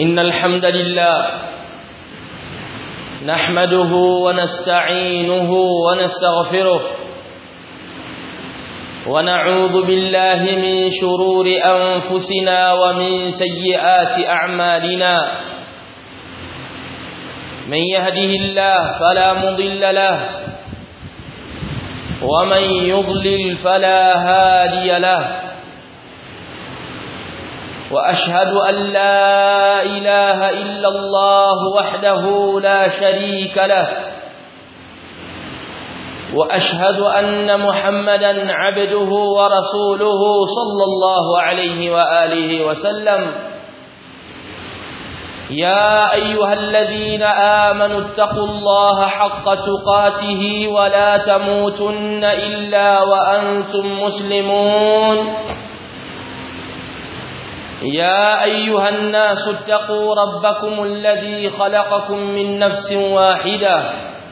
إن الحمد لله نحمده ونستعينه ونستغفره ونعوذ بالله من شرور أنفسنا ومن سيئات أعمالنا من يهده الله فلا مضل له ومن يضلل فلا هادي له وأشهد أن لا إله إلا الله وحده لا شريك له وأشهد أن محمدا عبده ورسوله صلى الله عليه وآله وسلم يا أيها الذين آمنوا اتقوا الله حق تقاته ولا تموتن إلا وأنتم مسلمون يا أيها الناس اتقوا ربكم الذي خلقكم من نفس واحدة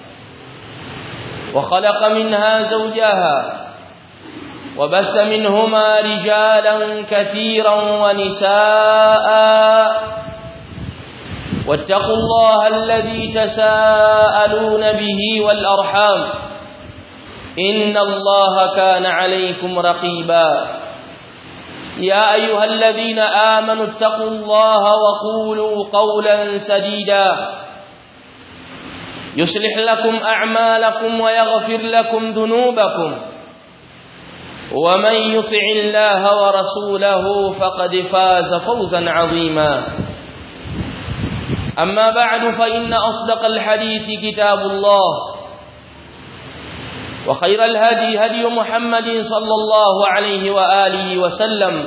وخلق منها زوجها وبث منهما رجالا كثيرا ونساء واتقوا الله الذي تساءلون به والأرحام إن الله كان عليكم رقيبا يا أيها الذين آمنوا اتقوا الله وقولوا قولا سديدا يصلح لكم أعمالكم ويغفر لكم ذنوبكم ومن يطع الله ورسوله فقد فاز فوزا عظيما أما بعد فإن أصدق الحديث كتاب الله وخير الهدي هدي محمد صلى الله عليه وآله وسلم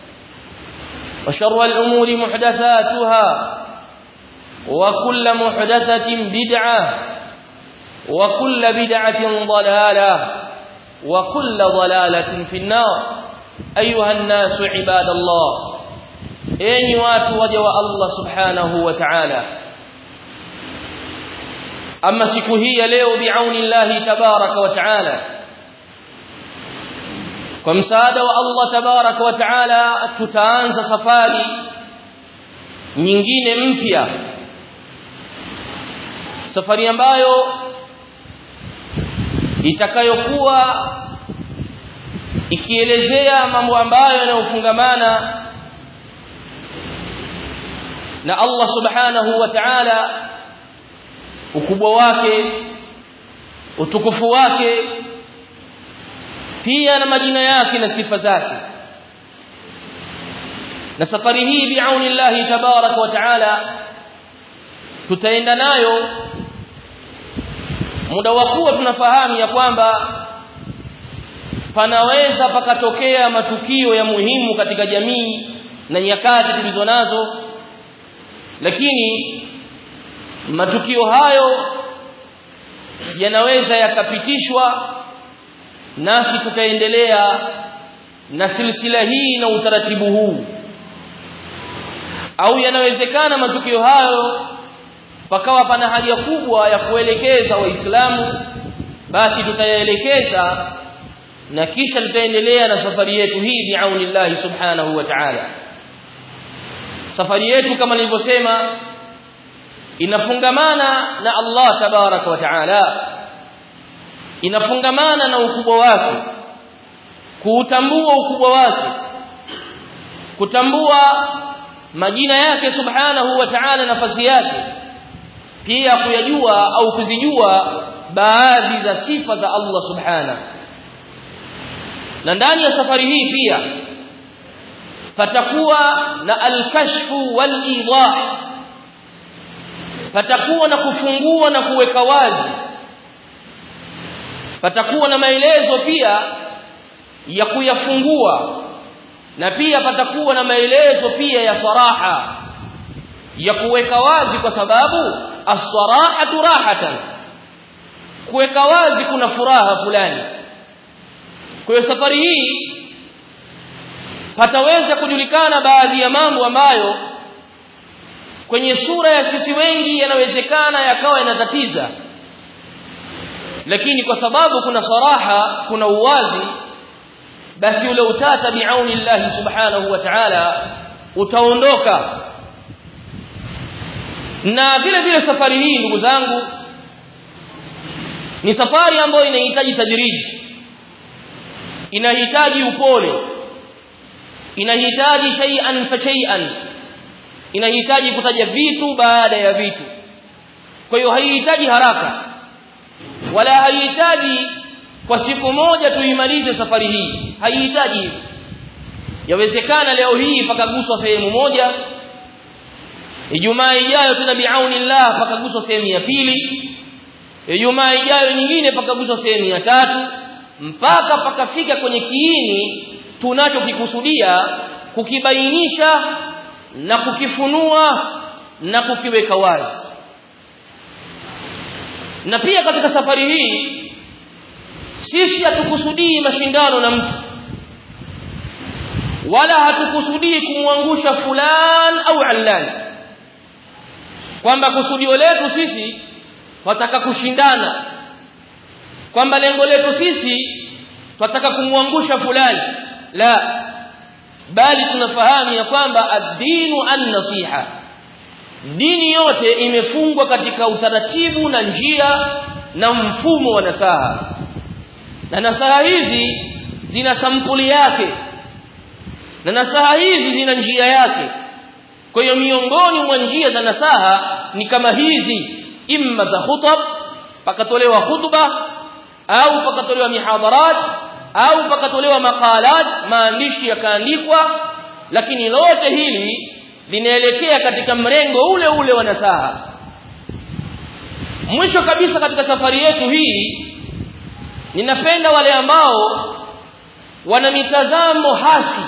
وشر الأمور محدثاتها وكل محدثة بدعة وكل بدعة ضلالة وكل ضلالة في النار أيها الناس عباد الله enyi watu waja wa Allah subhanahu wa ta'ala ama siku hii ya leo biauni Allah tabaraka wa ta'ala kwa msaada wa Allah tabaraka wa ta'ala tutaanza safari nyingine mpya safari ambayo itakayokuwa ikielezea mambo ambayo yanayofungamana na Allah subhanahu wa ta'ala ukubwa wake utukufu wake pia na majina yake na sifa zake na safari hii biauni Allah tabarak wa ta'ala tutaenda nayo muda wa kuwa tunafahamu ya kwamba panaweza pakatokea matukio ya muhimu katika jamii na nyakati tulizo nazo lakini matukio hayo yanaweza yakapitishwa nasi tukaendelea na silsila hii na utaratibu huu au yanawezekana matukio hayo pakawa pana haja kubwa ya kuelekeza waislamu basi tutayaelekeza na kisha tutaendelea na safari yetu hii biaunillahi subhanahu wa ta'ala safari yetu kama nilivyosema inafungamana na Allah tabaraka wa taala inafungamana na ukubwa wake kuutambua ukubwa wake kutambua majina yake subhanahu wa ta'ala nafasi yake pia kuyajua au kuzijua baadhi za sifa za Allah subhanahu na ndani ya safari hii pia patakuwa na al-kashfu wal-idah patakuwa na kufungua na kuweka wazi patakuwa na maelezo pia ya kuyafungua na pia patakuwa na maelezo pia ya saraha ya kuweka wazi kwa sababu as-sarahatu rahatan kuweka wazi kuna furaha fulani kwa hiyo safari hii pataweza kujulikana baadhi ya mambo ambayo kwenye sura ya sisi wengi yanawezekana yakawa yanatatiza lakini kwa sababu kuna saraha kuna uwazi basi ule utata biauni Allah subhanahu wa ta'ala utaondoka na vile vile safari hii ndugu zangu ni safari ambayo inahitaji tajiriji inahitaji upole inahitaji shay'an fa shay'an inahitaji kutaja vitu baada ya vitu kwa hiyo haihitaji haraka wala haihitaji kwa siku moja tuimalize safari hii haihitaji hivyo yawezekana leo hii pakaguswa sehemu moja Ijumaa ijayo tena biaunillah pakaguswa sehemu ya pili Ijumaa ijayo nyingine pakaguswa sehemu ya tatu mpaka pakafika kwenye kiini tunachokikusudia kukibainisha na kukifunua na kukiweka wazi na pia katika safari hii sisi hatukusudii mashindano na mtu wala hatukusudii kumwangusha fulan au allan kwamba kusudio letu sisi wataka kushindana kwamba lengo letu sisi twataka kumwangusha fulani la bali tunafahamu ya kwamba ad-dinu an-nasiha dini yote imefungwa katika utaratibu na njia na mfumo wa nasaha na nasaha hizi zina sampuli yake na nasaha hizi zina njia yake kwa hiyo miongoni mwa njia za nasaha ni kama hizi imma za khutab pakatolewa khutba au pakatolewa mihadharat au pakatolewa maqalat maandishi yakaandikwa lakini lote hili linaelekea katika mrengo ule ule wa nasaha mwisho kabisa katika safari yetu hii ninapenda wale ambao wana mitazamo hasi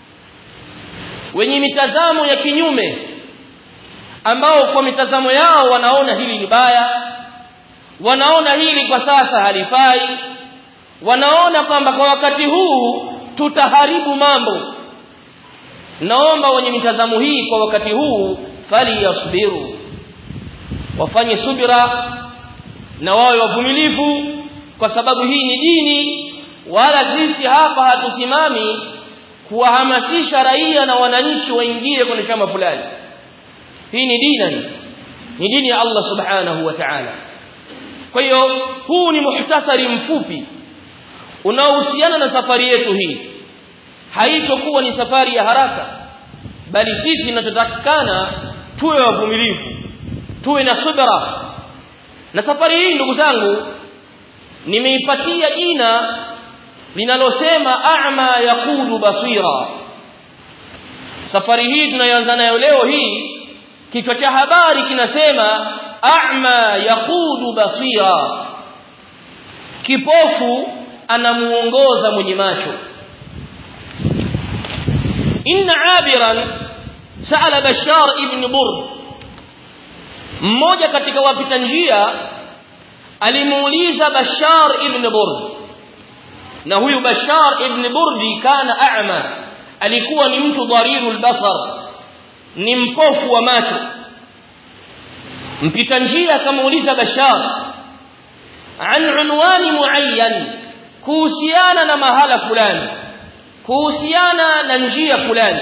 wenye mitazamo ya kinyume ambao kwa mitazamo yao wanaona hili ni baya wanaona hili kwa sasa halifai wanaona kwamba kwa wakati huu tutaharibu mambo naomba wenye mitazamo hii kwa wakati huu fali yasbiru wafanye subira na wawe wavumilivu kwa sababu hii ni dini wala sisi hapa hatusimami kuwahamasisha raia na wananchi waingie kwenye chama fulani hii ni dini ni dini ya Allah subhanahu wa ta'ala kwa hiyo huu ni muhtasari mfupi unaohusiana na safari yetu hii haitokuwa ni safari ya haraka bali sisi tunachotakikana tuwe wavumilivu tuwe na subra na safari hii ndugu zangu nimeipatia jina linalosema a'ma yaqudu basira safari hii tunayoanza nayo leo hii kichwa cha habari kinasema a'ma yaqudu basira kipofu anamuongoza mwenye macho inna abiran sa'ala bashar ibn burd mmoja katika wapita njia alimuuliza bashar ibn burd na huyu bashar ibn burdi kana a'ma alikuwa ni mtu dharirul basar ni mpofu wa macho mpita njia akamuuliza bashar an unwani muayyan kuhusiana na mahala fulani kuhusiana na njia fulani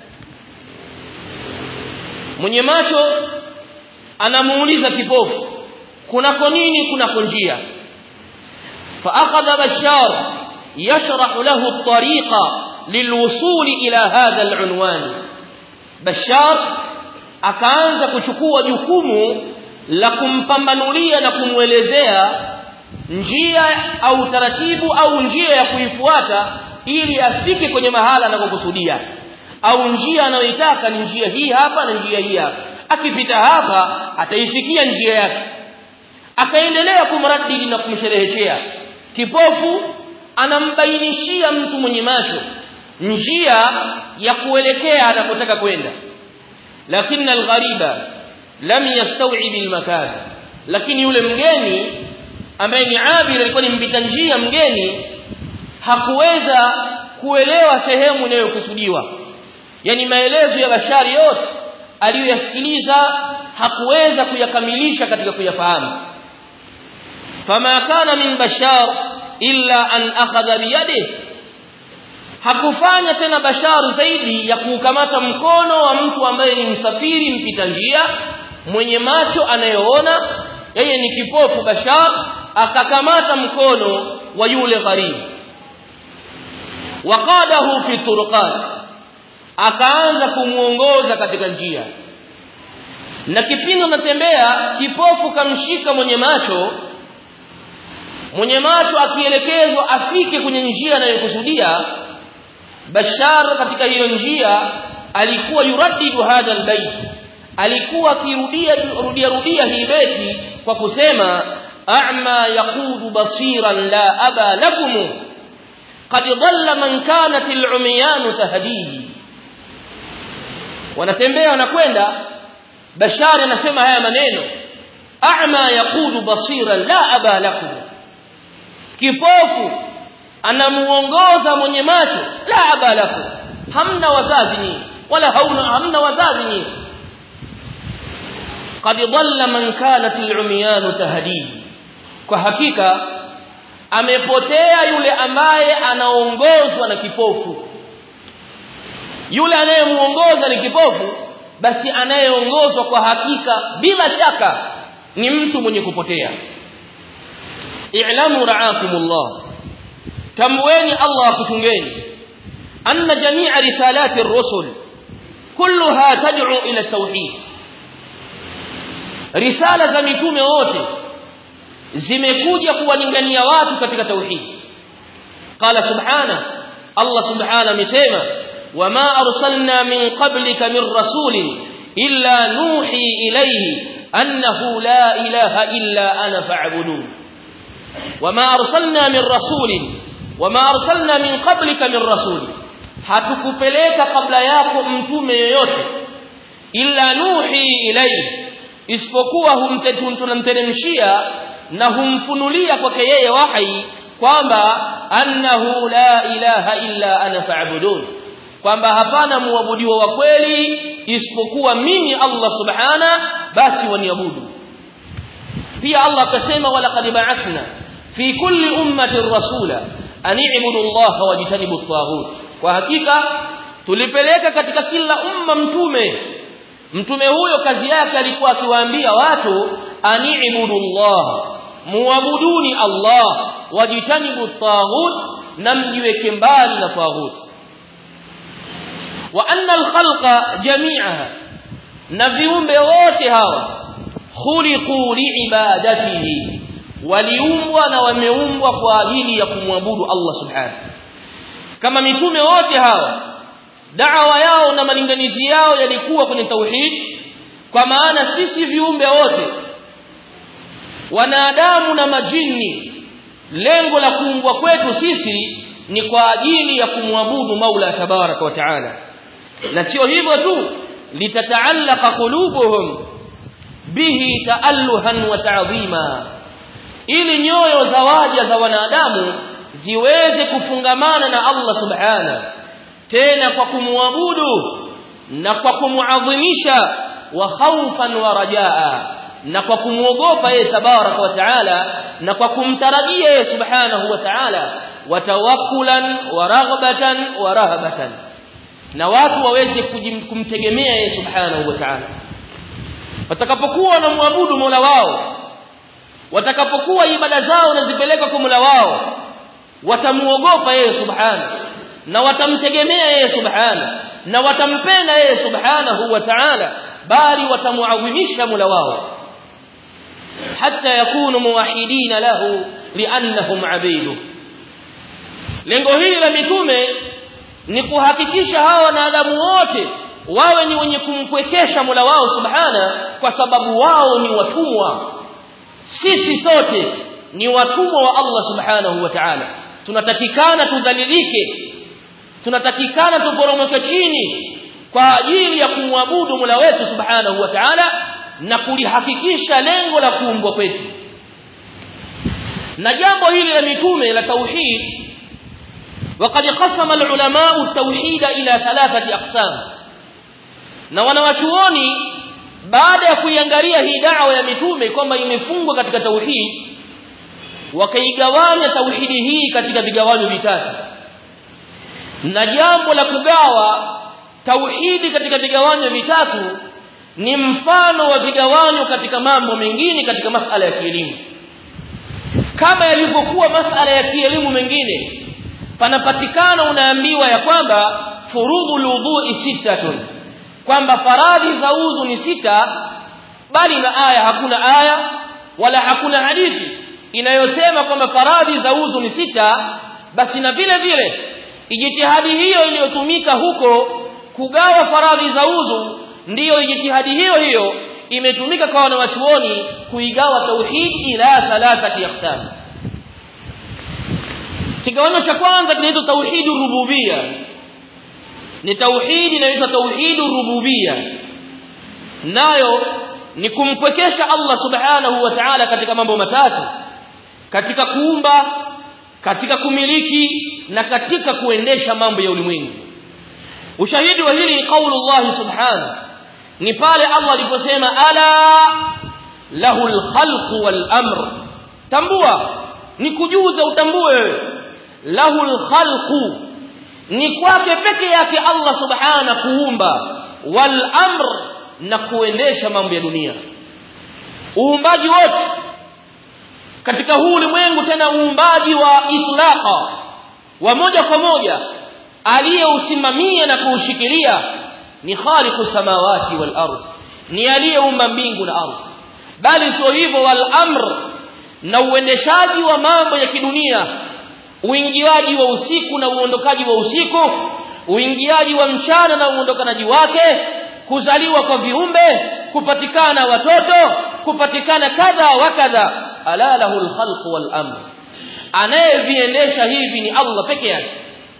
mwenye macho anamuuliza kipofu kunako nini kunako njia فأخذ بشار يشرح له الطريق للوصول إلى هذا العنوان بشار akaanza kuchukua jukumu la kumpambanulia na kumwelezea njia au taratibu au njia ya kuifuata ili afike kwenye mahala anakokusudia au njia anayoitaka ni njia hii hapa na njia hii hapa akipita hapa ataifikia njia yake akaendelea kumradidi na kumshereheshea kipofu anambainishia mtu mwenye macho njia ya kuelekea anakotaka kwenda lakini alghariba lam yastaw'ib almakan lakini yule mgeni ambaye ni abir alikuwa ni mpita njia mgeni hakuweza kuelewa sehemu inayokusudiwa yani maelezo ya bashari yote aliyoyasikiliza hakuweza kuyakamilisha katika kuyafahamu fama kana min bashar illa an akhadha biyadihi hakufanya tena basharu zaidi ya kuukamata mkono wa mtu ambaye ni msafiri mpita njia mwenye macho anayeona yeye ni kipofu bashar akakamata mkono wa yule gharibu waqadahu fi turuqat akaanza kumuongoza katika njia na kipindi anatembea kipofu kamshika mwenye macho mwenye macho akielekezwa afike kwenye njia anayokusudia bashar katika hiyo njia alikuwa yuraddidu hadha albayt alikuwa akirudia rudia rudia hii beti kwa kusema a'ma yaqudu basiran la aba lakum qad dhalla man kanat al'umyan tahdihi wanatembea wanakwenda bashari anasema haya maneno a'ma yaqudu basiran la aba lakum kipofu anamuongoza mwenye macho la aba lakum hamna wazazi nyinyi wala hauna hamna wazazi nyinyi qad dhalla man kanat al'umyan tahdihi kwa hakika amepotea yule ambaye anaongozwa na kipofu yule anayemuongoza ni kipofu basi anayeongozwa kwa hakika bila shaka ni mtu mwenye kupotea i'lamu ra'akumullah tamweni Allah akutungeni anna jami'a risalati ar-rusul kulluha tad'u ila at-tauhid risala za mitume wote zimekuja kuwalingania watu katika tauhid qala subhana Allah subhana amesema wama arsalna min qablika min rasulin illa nuhi ilayhi annahu la ilaha illa ana fa'budun wama arsalna min rasulin wama arsalna min qablika min rasulin hatukupeleka kabla yako mtume yoyote illa nuhi ilayhi isipokuwa humtetunamteremshia na humfunulia kwake yeye wahi kwamba annahu la ilaha illa ana fa'budun kwamba hapana muabudiwa wa kweli isipokuwa mimi Allah subhana basi waniabudu pia Allah akasema walaqad ba'athna fi kulli ummatin rasula an i'budu Allah wajtanibu at-taghut kwa hakika tulipeleka katika kila umma mtume mtume huyo kazi yake alikuwa akiwaambia watu ani'budu Allah muabuduni Allah wajitanibu at-taghut na mjiweke mbali na taghut wa anna al-khalqa jami'aha na viumbe wote hawa khuliqu liibadatihi waliumbwa na wameumbwa kwa ajili ya kumwabudu Allah subhanahu kama mitume wote hawa da'wa yao na malinganizi yao yalikuwa kwenye tauhid kwa maana sisi viumbe wote wanadamu na majini lengo la kuumbwa kwetu sisi ni kwa ajili ya kumwabudu Maula tabaraka wa taala na sio hivyo tu litataallaqa qulubuhum bihi taalluhan wa ta'zima ili nyoyo za waja za wanadamu ziweze kufungamana na Allah subhana tena kwa kumwabudu na kwa kumuadhimisha wa khawfan wa rajaa na kwa kumuogopa yeye tabaraka wa taala na kwa kumtarajia yeye subhanahu wa taala watawakkulan wa raghbatan wa rahabatan na watu waweze kumtegemea yeye subhanahu wa taala watakapokuwa wanamwabudu Mola wao watakapokuwa ibada zao nazipeleka kwa Mola wao watamuogopa yeye subhanahu na watamtegemea yeye subhanahu na watampenda yeye subhanahu wa ta'ala bali watamuadhimisha Mola wao hatta yakunu muwahidina lahu liannahum abidu lengo hili la mitume ni kuhakikisha hawa wanadamu wote wawe ni wenye kumpwekesha Mola wao subhana kwa sababu wao ni watumwa sisi sote ni watumwa wa Allah subhanahu wa ta'ala tunatakikana tudhalilike tunatakikana tuporomoke chini kwa ajili ya kumwabudu Mola wetu subhanahu wa ta'ala na kulihakikisha lengo la kuumbwa kwetu na jambo hili la mitume la tauhid وقد قسم العلماء التوحيد الى ثلاثه اقسام na wanawachuoni baada ya kuiangalia hii da'wa ya mitume kwamba imefungwa katika tauhid wakaigawanya tauhidi hii katika vigawanyo vitatu na jambo la kugawa tauhidi katika vigawanyo vitatu ni mfano wa vigawanyo katika mambo mengine katika masala ya kielimu kama yalivyokuwa masala ya kielimu mengine panapatikana unaambiwa ya kwamba furudhul wudhu'i sittatun kwamba faradhi za udhu ni sita bali na aya hakuna aya wala hakuna hadithi inayosema kwamba faradhi za udhu ni sita basi na vile vile ijtihadi hiyo iliyotumika huko kugawa faradhi za udhu ndiyo ijtihadi hiyo hiyo imetumika kwa wanawachuoni kuigawa tauhid ila thalathati aqsam kigawanyo cha kwanza kinaitwa tauhidu rububia ni tauhidi inaitwa tauhidu rububia nayo ni kumpwekesha Allah subhanahu wa ta'ala katika mambo matatu katika kuumba katika kumiliki na katika kuendesha mambo ya ulimwengu ushahidi wa hili ni qaulullah subhanahu ni pale Allah aliposema ala lahul khalqu wal amr tambua ni kujuza utambue wewe lahul khalqu ni kwake peke yake Allah subhana kuumba wal amr na kuendesha mambo ya dunia uumbaji wote katika huu ulimwengu tena uumbaji wa itlaqa wa moja kwa moja aliyeusimamia na kuushikilia ni khaliqu samawati wal ardh ni aliyeumba mbingu na ardhi bali sio hivyo wal amr na uendeshaji wa mambo ya kidunia uingiaji wa usiku na uondokaji wa usiku uingiaji wa mchana na uondokanaji wake kuzaliwa kwa viumbe kupatikana watoto kupatikana kadha wa kadha ala lahul khalq wal amr anayeviendesha hivi ni Allah peke yake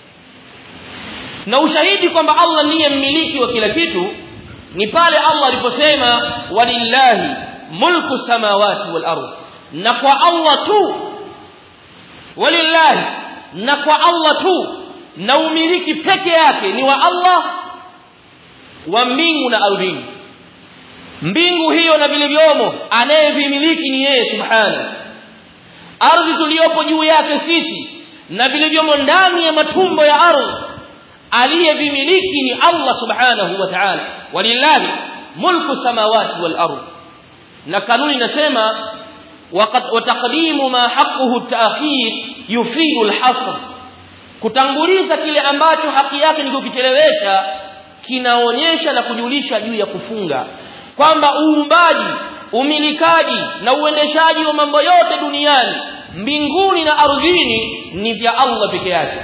na ushahidi kwamba Allah ndiye mmiliki wa kila kitu ni pale Allah aliposema walillahi mulku samawati wal ardh na kwa Allah tu walillahi na kwa Allah tu na umiliki peke yake ni wa Allah wa mbingu na ardhini mbingu hiyo na vilivyomo anayevimiliki ni yeye subhana ardhi tuliyopo juu yake sisi na vilivyomo ndani ya matumbo ya ardhi aliyevimiliki ni Allah subhanahu wa ta'ala walillahi mulku samawati wal ardh na kanuni inasema وتقديم ما حقه التأخير يفيد الحصر kutanguliza kile ambacho haki yake ni kukichelewesha kinaonyesha na kujulisha juu ya kufunga kwamba uumbaji umilikaji na uendeshaji wa mambo yote duniani mbinguni na ardhini ni vya Allah peke yake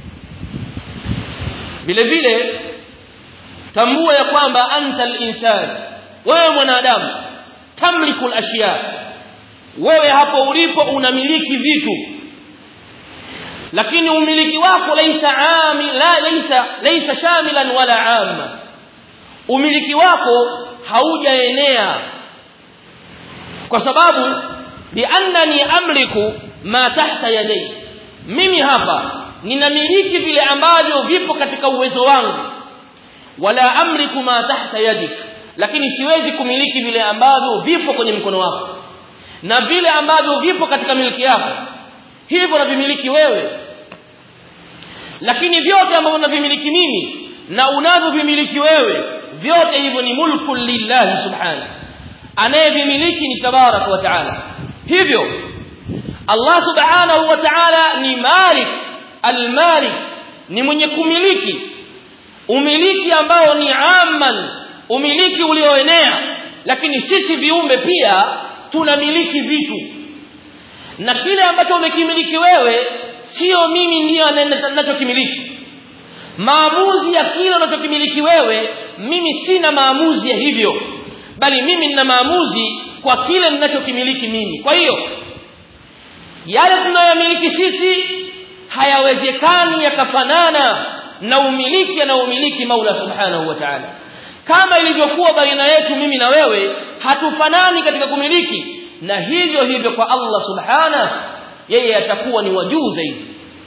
vile vile tambua ya kwamba anta al-insan wewe mwanadamu tamliku al-ashiya wewe hapo ulipo unamiliki vitu lakini umiliki wako laisa amil la laisa laisa shamilan wala amma umiliki wako haujaenea kwa sababu biannani amliku ma tahta yadai mimi hapa ninamiliki vile ambavyo vipo katika uwezo wangu wala amliku ma tahta yadik lakini siwezi kumiliki vile ambavyo vipo kwenye mkono wako na vile ambavyo vipo katika miliki yako hivyo navimiliki wewe lakini vyote ambavyo navimiliki mimi na unavyovimiliki wewe vyote hivyo ni mulku lillahi subhanahu anayevimiliki ni tabaraka wa taala hivyo Allah subhanahu wa ta'ala ni malik almalik ni mwenye kumiliki umiliki ambao ni amman umiliki ulioenea lakini sisi viumbe pia tunamiliki vitu na kile ambacho umekimiliki wewe sio mimi ndiyo ninachokimiliki maamuzi ya kile unachokimiliki wewe mimi sina maamuzi ya hivyo bali mimi nina maamuzi kwa kile ninachokimiliki mimi kwa hiyo yale tunayomiliki sisi hayawezekani yakafanana na umiliki anaomiliki Maula Subhanahu wa Ta'ala kama ilivyokuwa baina yetu mimi na wewe hatufanani katika kumiliki na hivyo hivyo kwa Allah Subhanahu yeye atakuwa ni wajuu zaidi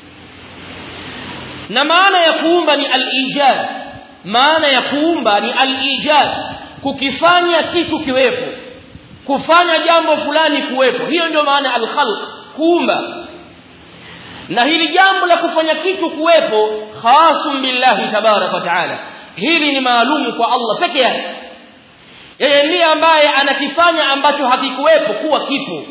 na maana ya kuumba ni al-ijad maana ya kuumba ni al-ijad kukifanya kitu kiwepo kufanya jambo fulani kuwepo hiyo ndio maana al-khalq kuumba na hili jambo la kufanya kitu kuwepo khasum billahi tabarak wa taala hili ni maalumu kwa Allah peke yake yeye ndiye ambaye anakifanya ambacho hakikuwepo kuwa kipo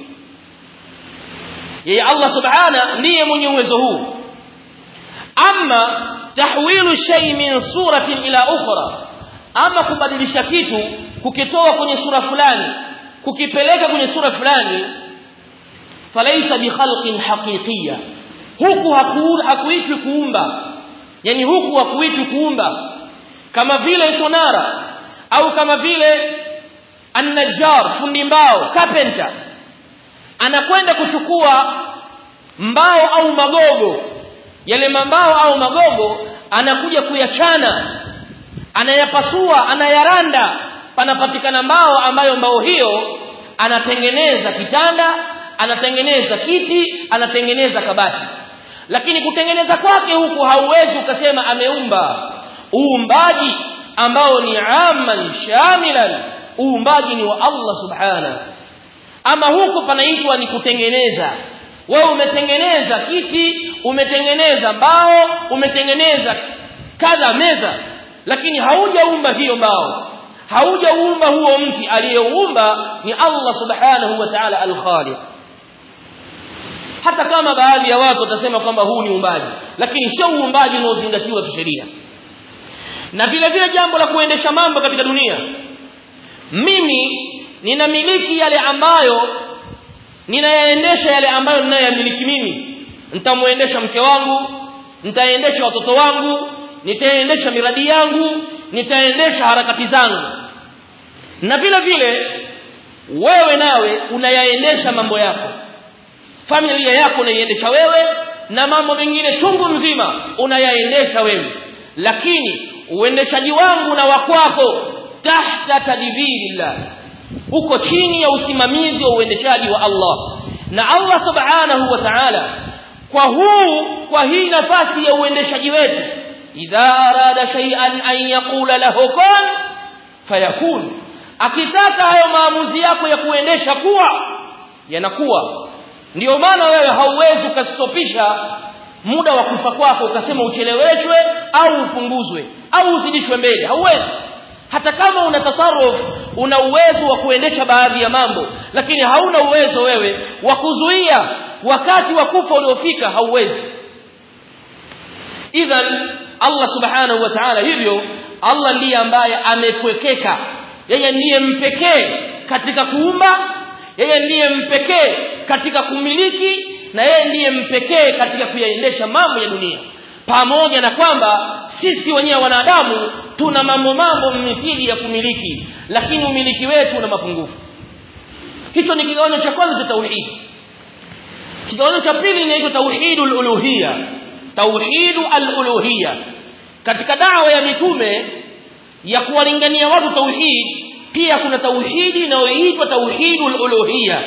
yeye Allah subhana ndiye mwenye uwezo huu ama tahwilu shay min suratin ila ukhra ama kubadilisha kitu kukitoa kwenye sura fulani kukipeleka kwenye sura fulani falaisa bikhalqin haqiqiyya huku hakuitwi kuumba yani huku hakuitwi kuumba kama vile sonara au kama vile an-najjar fundi mbao carpenter anakwenda kuchukua mbao au magogo yale mambao au magogo anakuja kuyachana anayapasua anayaranda panapatikana mbao ambayo mbao hiyo anatengeneza kitanda anatengeneza kiti anatengeneza kabati lakini kutengeneza kwake huku hauwezi ukasema ameumba uumbaji ambao ni amman shamilan uumbaji ni wa Allah subhana ama huku panaitwa ni kutengeneza wewe umetengeneza kiti umetengeneza mbao umetengeneza kadha meza lakini haujaumba hiyo mbao haujaumba huo mti aliyeumba ni Allah subhanahu wa ta'ala al-khaliq hata kama baadhi ya watu watasema kwamba huu ni uumbaji lakini sio uumbaji unaozingatiwa kisheria na vile vile jambo la kuendesha mambo katika dunia mimi ninamiliki yale ambayo ninayaendesha yale ambayo ninayoyamiliki mimi nitamuendesha mke wangu nitaendesha watoto wangu nitaendesha miradi yangu nitaendesha harakati zangu na vile vile wewe nawe unayaendesha mambo yako familia yako unaiendesha wewe na mambo mengine chungu mzima unayaendesha wewe lakini uendeshaji wangu na wakwako tahta tadbirillah uko chini ya usimamizi wa uendeshaji wa Allah na Allah subhanahu wa ta'ala kwa huu kwa hii nafasi ya uendeshaji wetu idha arada shay'an an yaqula lahu kun fayakun akitaka hayo maamuzi yako ya kuendesha kuwa yanakuwa ndio maana wewe hauwezi ukastopisha muda wa kufa kwako ukasema ucheleweshwe au upunguzwe au uzidishwe mbele hauwezi hata kama una tasarruf una uwezo wa kuendesha baadhi ya mambo lakini hauna uwezo wewe wa kuzuia wakati wa kufa uliofika hauwezi idhan Allah subhanahu wa ta'ala hivyo Allah ndiye ambaye amekwekeka yeye ndiye mpekee katika kuumba yeye ndiye mpekee katika kumiliki na yeye ndiye mpekee katika kuyaendesha mambo ya dunia pamoja na kwamba sisi wenyewe wanadamu tuna mambo mambo mithili ya kumiliki lakini umiliki wetu una mapungufu hicho ni kigawanyo cha kwanza cha tauhid kigawanyo cha pili inaitwa tauhidul uluhiyya tauhidu al-uluhiyya katika dawa ya mitume ya kuwalingania watu tauhid pia kuna tauhidi inayoitwa tauhidul uluhiyya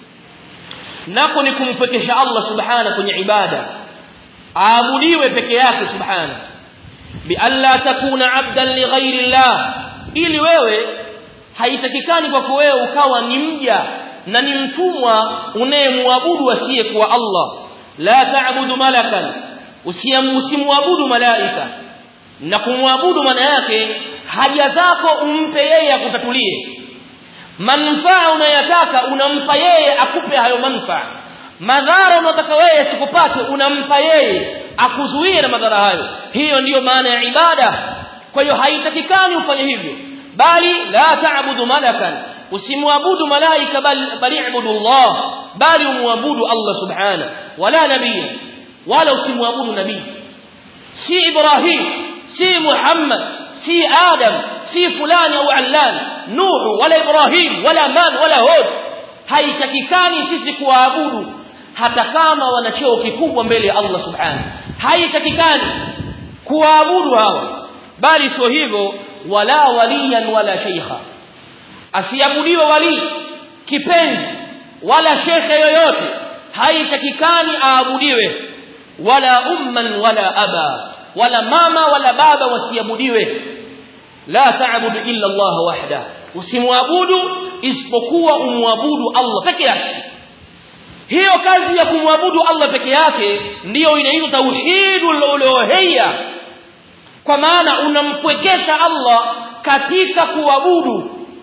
nako ni kumpekesha Allah subhana kwenye ibada aabudiwe peke yake subhana bi alla takuna abdan li ghairi Allah ili wewe haitakikani kwako wewe ukawa ni mja na ni mtumwa unayemwabudu asiye kuwa Allah la ta'budu malakan usimuabudu malaika na kumwabudu maana yake haja zako umpe yeye akutatulie manufaa unayataka unampa yeye akupe hayo manufaa madhara unataka wewe sikupate unampa yeye akuzuie na madhara hayo hiyo ndiyo maana ya ibada kwa hiyo haitakikani ufanye hivyo bali la ta'budu malakan usimwabudu malaika bali bali ibudu Allah bali umwabudu Allah subhana wala nabii wala usimwabudu nabii si Ibrahim si Muhammad si Adam si fulani au Allan Nuh wala Ibrahim wala Man wala Hud haitakikani sisi kuwaabudu hata kama wana cheo kikubwa mbele ya Allah subhanahu haitakikani kuwaabudu hawa bali sio hivyo wala waliyan wala sheikha asiabudiwe wali kipenzi wala shekhe yoyote haitakikani aabudiwe wala umman wala aba wala mama wala baba wasiabudiwe la ta'budu illa Allah wahda usimwabudu isipokuwa umwabudu Allah peke yake hiyo kazi ya kumwabudu Allah peke yake ndiyo inaitwa tauhidul uluhiyya kwa maana unampwekesha Allah katika kuabudu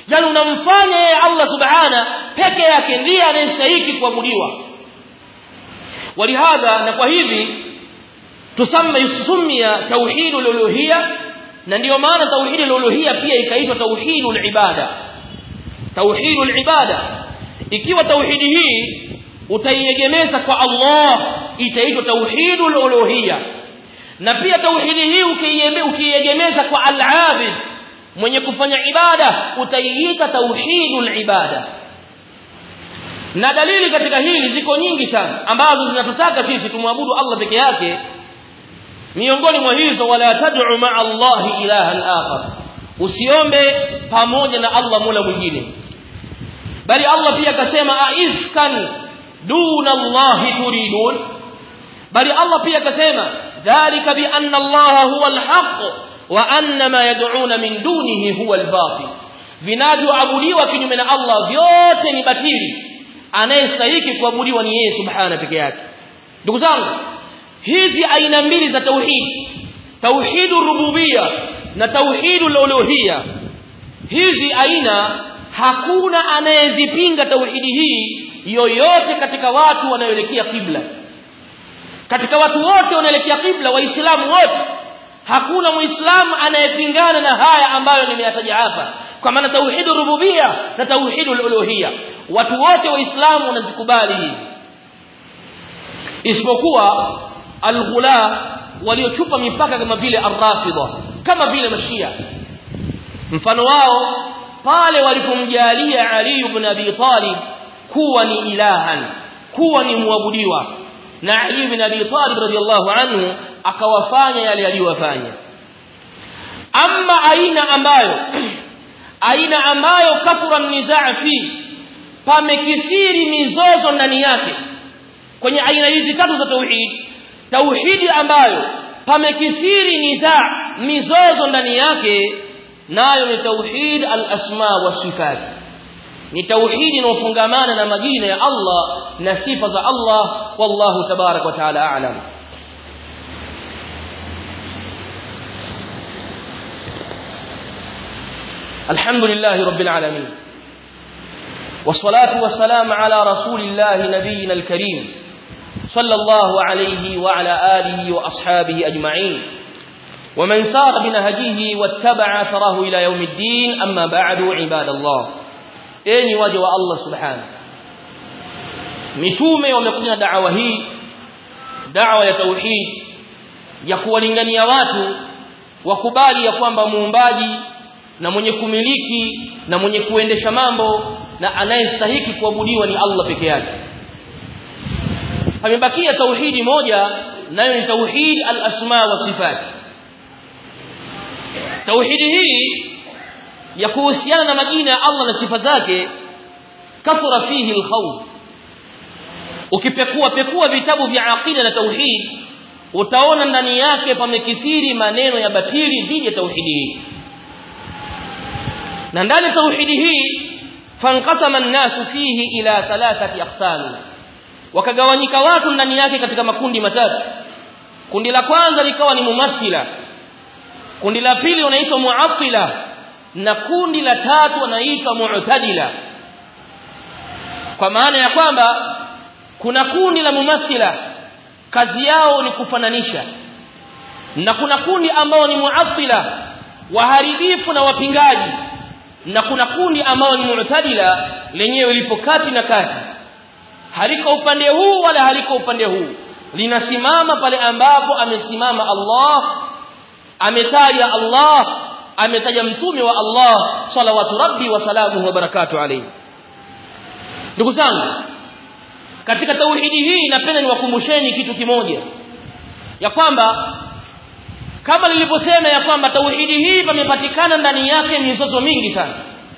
yani unamfanya yeye Allah subhana peke yake ndiye anayestahili kuabudiwa walihadha na kwa hivi tusamma yusumia tauhidul uluhiyya na ndiyo maana tauhidul uluhiyya pia ikaitwa tauhidul ibada tauhidul ibada ikiwa tauhidi hii utaiegemeza kwa Allah itaitwa tauhidul uluhiyya na pia tauhidi hii ukiegemeza kwa al-abid mwenye kufanya ibada utaiita tauhidul ibada na dalili katika hili ziko nyingi sana ambazo zinatutaka sisi tumwabudu Allah peke yake miongoni mwa hizo wala tad'u ma'a Allah ilahan akhar usiombe pamoja na Allah mola mwingine bali Allah pia akasema aifkan duna Allah turidun bali Allah pia akasema dhalika bi anna Allah huwa al-haq wa anna ma yad'una min dunihi huwa al-batil vinavyoabudiwa kinyume na Allah vyote ni batili anayestahili kuabudiwa ni yeye subhana peke yake ndugu zangu hizi aina mbili za tauhid tauhidur rububia na tauhidul uluhiyya hizi aina hakuna anayezipinga tauhidi hii yoyote katika watu wanaoelekea kibla katika watu wote wanaelekea kibla waislamu wote hakuna muislamu anayepingana na haya ambayo nimeyataja hapa kwa maana tauhidur rububia na tauhidul uluhiyya watu wote waislamu wanazikubali hizi isipokuwa alghula waliochupa mipaka kama vile arrafidha kama vile mashia mfano wao pale walipomjalia Ali ibn Abi Talib kuwa ni ilahan kuwa ni muabudiwa na Ali ibn Abi Talib radhiallahu anhu akawafanya yale aliyowafanya amma aina ambayo aina ambayo kathura nizaa fi pamekithiri mizozo ndani yake kwenye aina hizi tatu za tauhid tauhidi ambayo pamekithiri nizaa mizozo ndani yake nayo ni tauhid al-asma wa sifat ni tauhidi inayofungamana na majina ya Allah na sifa za Allah wallahu tabarak wa taala a'lam الحمد لله رب العالمين والصلاة والسلام على رسول الله نبينا الكريم صلى الله عليه وعلى آله وأصحابه أجمعين ومن سار بنهجه واتبع ثره إلى يوم الدين أما بعد عباد الله أين وجه الله سبحانه mitume wamekuja na da'wa hii da'wa ya tauhid ya kuwalingania watu wakubali ya kwamba muumbaji na mwenye kumiliki na mwenye kuendesha mambo na anayestahiki kuabudiwa ni Allah peke yake pamebakia tauhidi moja nayo ni tauhid al-asma wa sifat tauhidi hii ya kuhusiana na majina ya Allah na sifa zake kathura fihi al-khawf ukipekua pekua vitabu vya aqida na tauhid utaona ndani yake pamekithiri maneno ya batili dhidi ya tauhidi hii na ndani tauhidi hii fankasama an-nasu fihi ila thalathati aqsam wakagawanyika watu ndani yake katika makundi matatu kundi la kwanza likawa ni mumathila kundi la pili wanaitwa muattila na kundi la tatu wanaitwa mu'tadila kwa maana ya kwamba kuna kundi la mumathila kazi yao ni kufananisha na kuna kundi ambao ni muattila waharibifu na wapingaji na kuna kundi ambao ni mu'tadila lenyewe lipo kati na kati haliko upande huu wala haliko upande huu linasimama pale ambapo amesimama Allah ametaja Allah ametaja mtume wa Allah salawatu rabbi wa salamuhu wa barakatuh alayhi ndugu zangu katika tauhidi hii napenda niwakumbusheni kitu kimoja ya kwamba kama nilivyosema ya kwamba tauhidi hii pamepatikana ndani yake mizozo mingi sana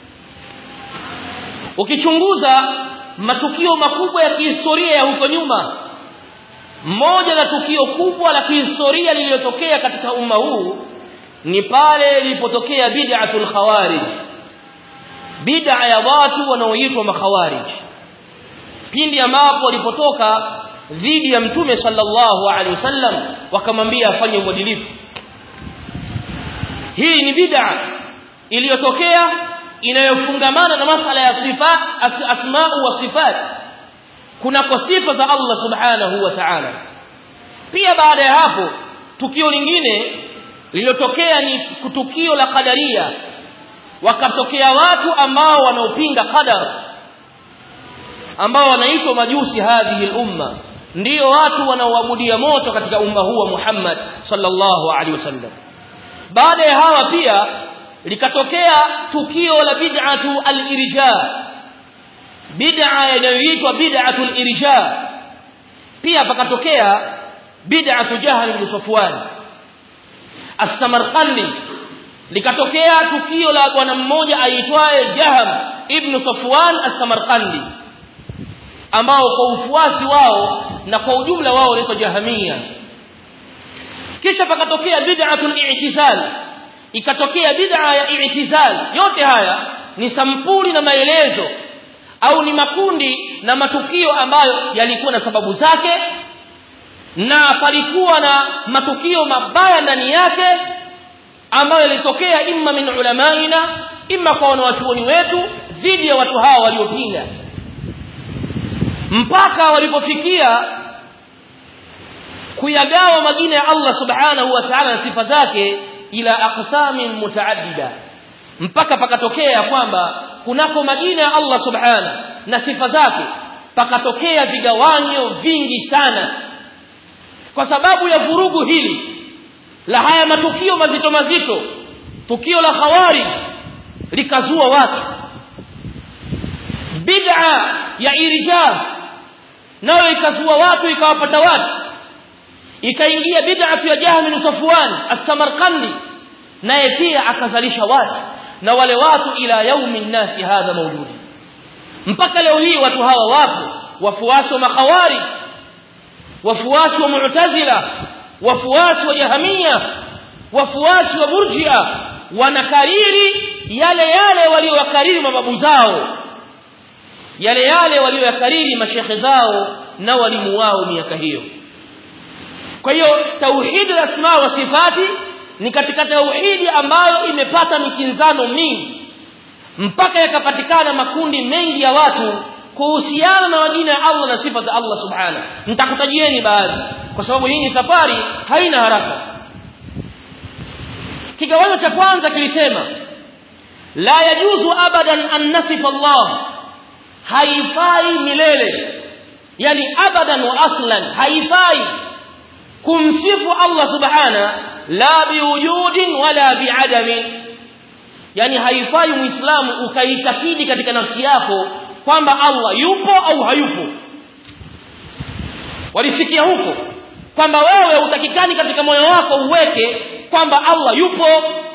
ukichunguza matukio makubwa ya kihistoria ya huko nyuma moja la tukio kubwa la kihistoria lililotokea katika umma huu ni pale ilipotokea bid'atul khawarij bid'a ya watu wanaoitwa makhawarij pindi ambapo walipotoka dhidi ya mtume sallallahu alaihi wasallam wakamwambia afanye uadilifu hii ni bid'a iliyotokea inayofungamana na masala ya sifa asma'u wa sifat kunako sifa za Allah subhanahu wa ta'ala pia baada ya hapo tukio lingine lililotokea ni tukio la qadaria wakatokea watu ambao wanaopinga qadar ambao wanaitwa majusi hadhihi umma ndio watu wanaoabudia moto katika umma huu wa Muhammad sallallahu alaihi wasallam baada ya hawa pia likatokea tukio la bid'atu al-irja bid'a inayoitwa bid'atu al-irja pia pakatokea bid'atu jahl ibn safwan as-samarqandi likatokea tukio la bwana mmoja aitwaye jaham ibn safwan as-samarqandi ambao kwa ufuasi wao na kwa ujumla wao wanaitwa jahamia kisha pakatokea bid'atul i'tizal ikatokea bid'a ya i'tizal yote haya ni sampuli na maelezo au ni makundi na matukio ambayo yalikuwa na sababu zake na palikuwa na matukio mabaya ndani yake ambayo yalitokea imma min ulamaina imma kwa wanawachuoni wetu dhidi ya watu hawa waliopinga mpaka walipofikia kuyagawa majina ya Allah subhanahu wa ta'ala na sifa zake ila aqsamin mutaaddida mpaka pakatokea kwamba kunako majina ya Allah subhanahu na sifa zake pakatokea vigawanyo vingi sana kwa sababu ya vurugu hili la haya matukio mazito mazito tukio la khawari likazua watu bid'a ya irja nayo ikazua watu ikawapata watu ikaingia bid'atu ya Jahm bin Safwan as-Samarqandi naye pia akazalisha watu na wale watu ila yaumi nasi hadha mawjudi mpaka leo hii watu hawa wapo wafuasi wa makhawari wafuasi wa mu'tazila wafuasi wa jahamia wafuasi wa murjia wanakariri yale yale waliowakariri mababu zao yale yale walioyakariri mashekhe zao na walimu wao miaka hiyo kwa hiyo tauhidi la asma wa sifati ni katika tauhidi ambayo imepata mikinzano mingi mpaka yakapatikana makundi mengi ya watu kuhusiana na majina ya Allah na sifa za Allah subhana nitakutajieni baadhi kwa sababu hii ni safari haina haraka kigawanyo cha kwanza kilisema la yajuzu abadan an nasifa Allah haifai milele yani abadan wa aslan haifai kumsifu Allah subhana la biwujudin wala biadami yani haifai muislamu ukaitakidi katika nafsi yako kwamba Allah yupo au hayupo walifikia huko kwamba wewe utakikani katika moyo wako uweke kwamba Allah yupo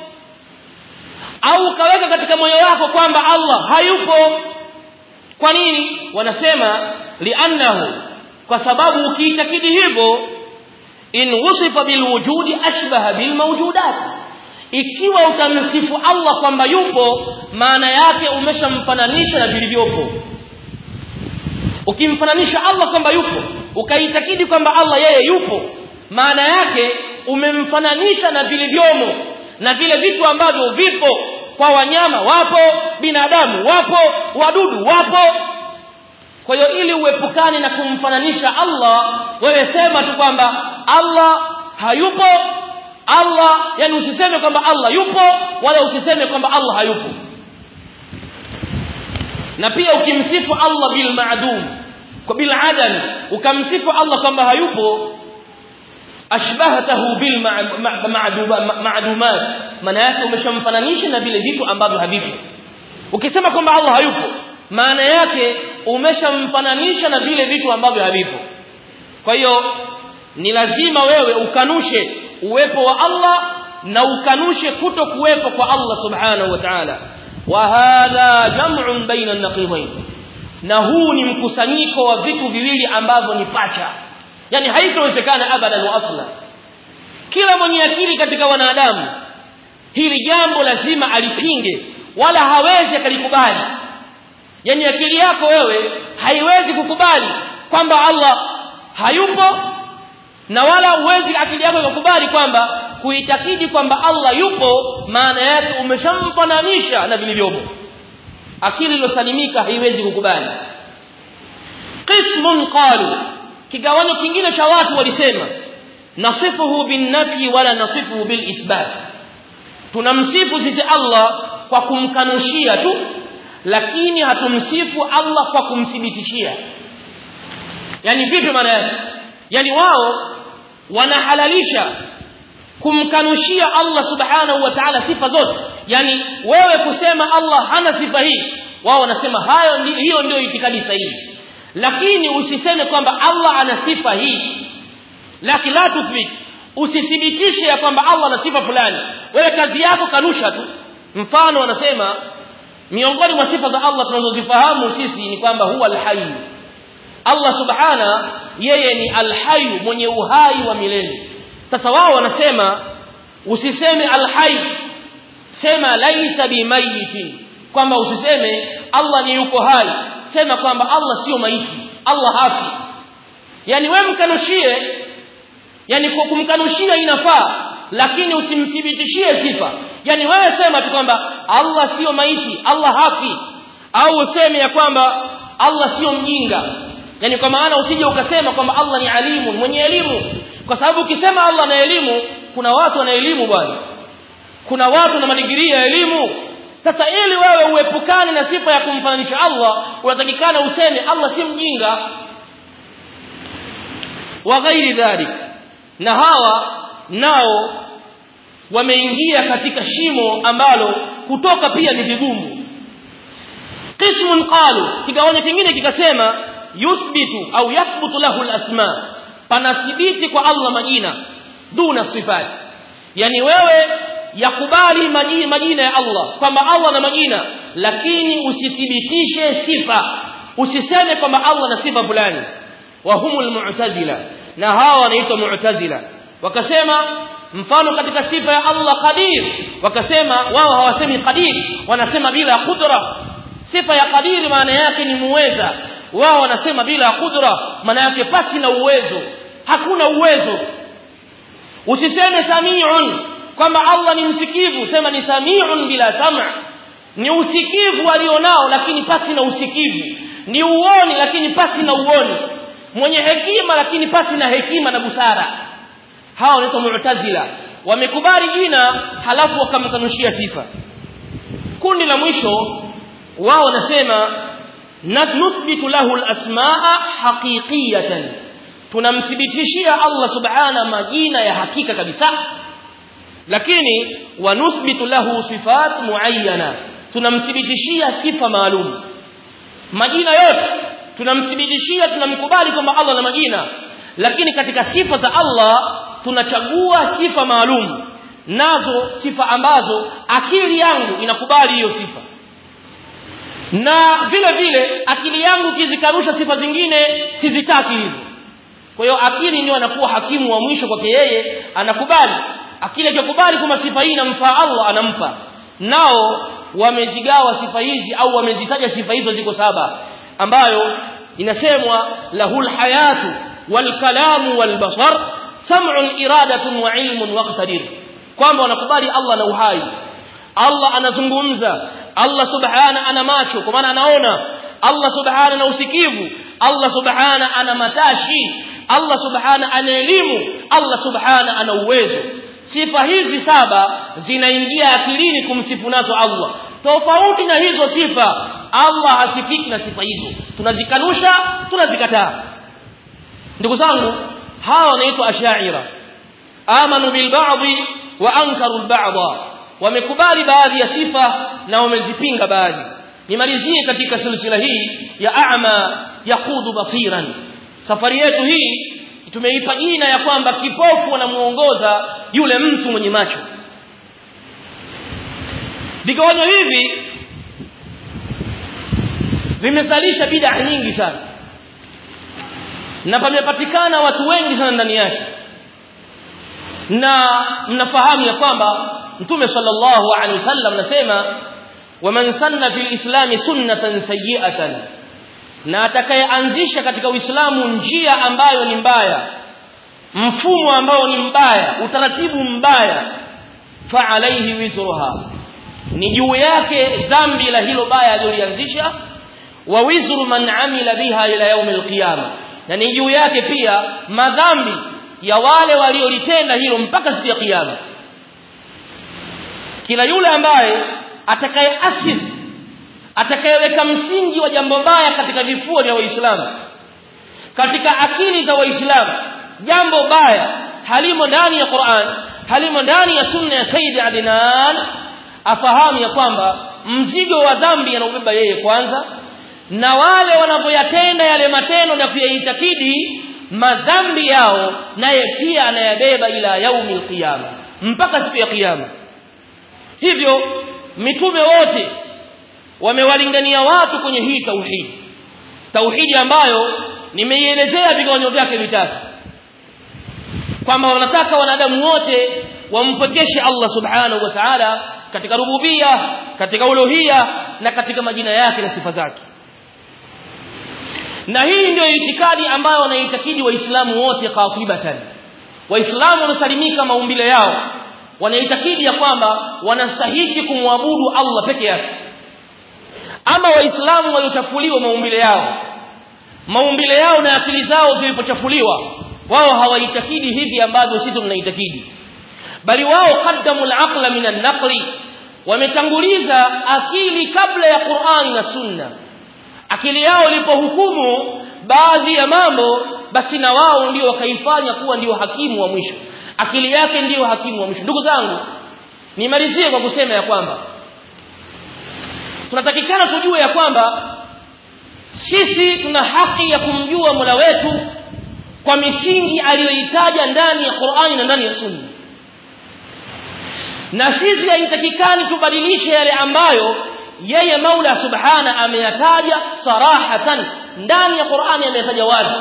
au ukaweka katika moyo wako kwamba Allah hayupo kwa nini wanasema li'annahu kwa sababu ukiitakidi hivyo in wusifa bilwujudi ashbaha bilmawjudat ikiwa utamsifu Allah kwamba yupo maana yake umeshamfananisha na vilivyopo ukimfananisha Allah kwamba yupo ukaitakidi kwamba Allah yeye yupo maana yake umemfananisha na vilivyomo na vile vitu ambavyo vipo kwa wanyama wapo binadamu wapo wadudu wapo kwa hiyo ili uepukane na kumfananisha Allah wewe sema tu kwamba Allah hayupo Allah yani usiseme kwamba Allah yupo wala usiseme kwamba Allah hayupo na pia ukimsifu Allah bil ma'dum kwa bil adam ukamsifu Allah kwamba hayupo ashbahatahu bil ma'dumat maana yake umeshamfananisha na vile vitu ambavyo havipo ukisema kwamba Allah hayupo maana yake umeshamfananisha na vile vitu ambavyo havipo kwa hiyo ni lazima wewe ukanushe uwepo wa Allah na ukanushe kuto kuwepo kwa Allah subhanahu wa ta'ala wa hadha jam'un baina an-naqidain na huu ni mkusanyiko wa vitu viwili ambavyo ni pacha yani haitowezekana abadan wa asla kila mwenye akili katika wanadamu hili jambo lazima alipinge wala hawezi akalikubali yani akili yako wewe haiwezi kukubali kwamba Allah hayupo na wala uwezi akili yako ikakubali kwamba kuitakidi kwamba Allah yupo maana yake umeshamfananisha na vilivyopo akili iliyosalimika haiwezi kukubali qismun qalu kigawanyo kingine cha watu walisema nasifuhu bin nafi wala nasifuhu bil ithbat tunamsifu sisi Allah kwa kumkanushia tu lakini hatumsifu Allah kwa kumthibitishia yani vipi maana yake yani wao wanahalalisha kumkanushia Allah subhanahu wa ta'ala sifa zote yani wewe kusema Allah hana sifa hii wao wanasema hayo ndi, hiyo ndio itikadi sahihi lakini usiseme kwamba Allah ana sifa hii lakini la tuthbit usithibitishe ya kwamba Allah ana sifa fulani wewe kazi yako kanusha tu mfano wanasema miongoni mwa sifa za Allah tunazozifahamu sisi ni kwamba huwa alhayy Allah subhana yeye ni alhayy mwenye uhai wa milele sasa wao wanasema usiseme alhayy sema laisa bimayitin kwamba usiseme Allah ni yuko hai sema kwamba Allah sio maiti Allah hafi yani wewe mkanushie yani kwa kumkanushia inafaa lakini usimthibitishie sifa yani wewe sema tu kwamba Allah sio maiti Allah hafi au useme ya kwamba Allah sio mjinga yani kwa maana usije ukasema kwamba Allah ni alimu mwenye elimu kwa sababu ukisema Allah na elimu kuna watu wana elimu bwana kuna watu na madigrii ya elimu sasa ili wewe uepukane na sifa ya kumfananisha Allah unatakikana useme Allah si mjinga wa ghairi dhalik na hawa nao wameingia katika shimo ambalo kutoka pia ni vigumu qismun qalu kigawanyo kingine kikasema yuthbitu au yathbutu lahu alasma panathibiti kwa Allah majina duna sifat yani wewe yakubali majina, majina ya Allah kwamba Allah na majina lakini usithibitishe sifa usiseme kwamba Allah na sifa fulani wa humul mu'tazila na hawa wanaitwa mu'tazila wakasema mfano katika sifa ya Allah qadir wakasema wao hawasemi qadir wanasema bila qudra sifa ya qadir maana yake ni muweza wao wanasema bila qudra maana yake pasi na uwezo hakuna uwezo usiseme samiun kwamba Allah ni msikivu sema ni samiun bila sam' ni usikivu alionao lakini pasi na usikivu ni uoni lakini pasi na uoni mwenye hekima lakini pasi na hekima na busara hao wanaitwa mu'tazila wamekubali jina halafu wakamkanushia sifa kundi la mwisho wao wanasema nuthbitu lahu al-asmaa haqiqiyatan tunamthibitishia Allah subhana majina ya hakika kabisa lakini wanuthbitu lahu sifat muayyana tunamthibitishia sifa maalum majina yote tunamthibitishia tunamkubali kwamba Allah na majina lakini katika sifa za Allah tunachagua sifa maalum nazo sifa ambazo akili yangu inakubali hiyo sifa na vile vile akili yangu kizikarusha sifa zingine sizitaki hivyo kwa hiyo akili ndio anakuwa hakimu wa mwisho kwake yeye anakubali akili akikubali kwamba sifa hii inamfaa Allah anampa nao wamezigawa sifa hizi au wamezitaja sifa hizo ziko saba ambayo inasemwa lahul hayatu wal kalamu wal basar sam'un iradatun wa ilmun waqtadir kwamba wanakubali Allah na uhai Allah anazungumza Allah subhana ana macho kwa maana anaona Allah subhana ana usikivu Allah subhana ana matashi Allah subhana ana elimu Allah subhana ana uwezo sifa hizi saba zinaingia akilini kumsifu nazo Allah tofauti na hizo sifa Allah hasifiki na sifa hizo tunazikanusha tunazikataa ndugu zangu hawa wanaitwa ashaira amanu bil ba'dhi wa ankaru al ba'dha wamekubali baadhi ya sifa na wamezipinga baadhi nimalizie katika silsila hii ya a'ma yaqudu basiran safari yetu hii tumeipa jina ya kwamba kipofu anamuongoza yule mtu mwenye macho vigawanyo hivi vimezalisha bid'a nyingi sana na pamepatikana watu wengi sana ndani yake na mnafahamu ya kwamba mtume sallallahu alaihi wasallam nasema waman sanna fil islami sunnatan sayyi'atan na atakayeanzisha katika uislamu njia ambayo ni mbaya mfumo ambao ni mbaya utaratibu mbaya fa alaihi wizruha ni juu yake dhambi la hilo baya alilolianzisha wa wizru man amila biha ila yaumil qiyama na ni juu yake pia madhambi ya wale waliolitenda hilo mpaka siku ya kiyama kila yule ambaye atakayeasisi atakayeweka msingi wa jambo baya katika vifua vya waislamu katika akili za waislamu jambo baya halimo ndani ya Qur'an halimo ndani ya sunna ya Sayyid Adnan afahamu ya kwamba mzigo wa dhambi anaubeba yeye kwanza na wale wanavyoyatenda yale matendo na kuyaitakidi madhambi yao naye pia anayabeba ila yaumil qiyama mpaka siku ya kiyama hivyo mitume wote wamewalingania watu kwenye hii tauhidi tauhidi ambayo nimeielezea vigawanyo vyake vitatu kwamba wanataka wanadamu wote wampokeshe Allah subhanahu wa ta'ala katika rububia katika uluhia na katika majina yake na sifa zake na hii ndio itikadi ambayo wanaitakidi waislamu wote qatibatan waislamu wanasalimika maumbile yao wanaitakidi ya kwamba wanastahili kumwabudu Allah peke yake ama waislamu waliochafuliwa maumbile yao maumbile yao na akili zao zilipochafuliwa wao hawaitakidi hivi ambavyo sisi tunaitakidi bali wao qaddamu al-aqla min an-naqli wametanguliza akili kabla ya Qur'ani na Sunna akili yao ilipohukumu baadhi ya mambo basi na wao ndio wakaifanya kuwa ndio hakimu wa mwisho akili yake ndiyo hakimu wa mwisho ndugu zangu nimalizie kwa kusema ya kwamba tunatakikana tujue ya kwamba sisi tuna haki ya kumjua Mola wetu kwa misingi aliyoitaja ndani ya Qur'ani na ndani ya Sunna na sisi haitakikani tubadilishe yale ambayo yeye Maula Subhana ameyataja sarahatan ndani ya Qur'ani ameyataja wazi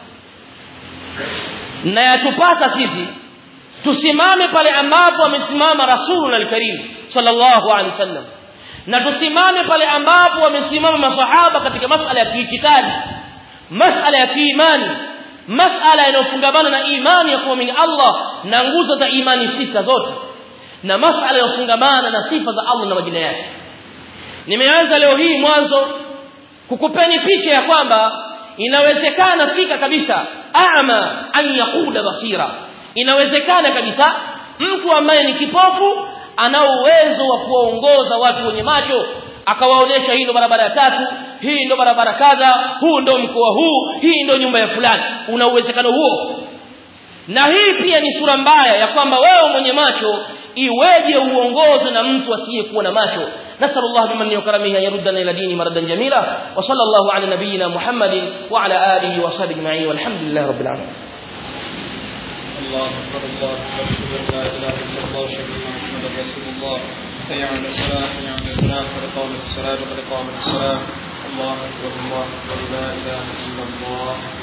na yatupasa sisi tusimame pale ambapo amesimama Rasulullah al-Karim sallallahu alaihi wasallam na tusimame pale ambapo wamesimama masahaba katika masala ya kiitikadi masala ya kiimani masala yanayofungamana na imani ya kuamini Allah na nguzo za imani sita zote na masala yanayofungamana na sifa za Allah na majina yake nimeanza leo hii mwanzo kukupeni picha ya kwamba inawezekana fika kabisa a'ma an yaquda basira inawezekana kabisa mtu ambaye ni kipofu ana uwezo wa kuwaongoza watu wenye macho akawaonesha hii ndo barabara ya tatu hii ndo barabara kadha huu ndo mkoa huu hii ndo nyumba ya fulani una uwezekano huo na hii pia ni sura mbaya ya kwamba wewe mwenye macho iweje uongoze na mtu asiyekuwa na macho نسأل الله بمن وكرمه أن يردنا إلى دين مردا جميلا وصلى الله على نبينا محمد وعلى آله وصحبه أجمعين والحمد لله رب العالمين الله أكبر الله أكبر أشهد أن لا إله إلا الله أشهد أن محمدا رسول الله حي على الصلاة حي على الفلاح قد قامت الصلاة قد قامت الصلاة الله أكبر الله أكبر لا إله إلا الله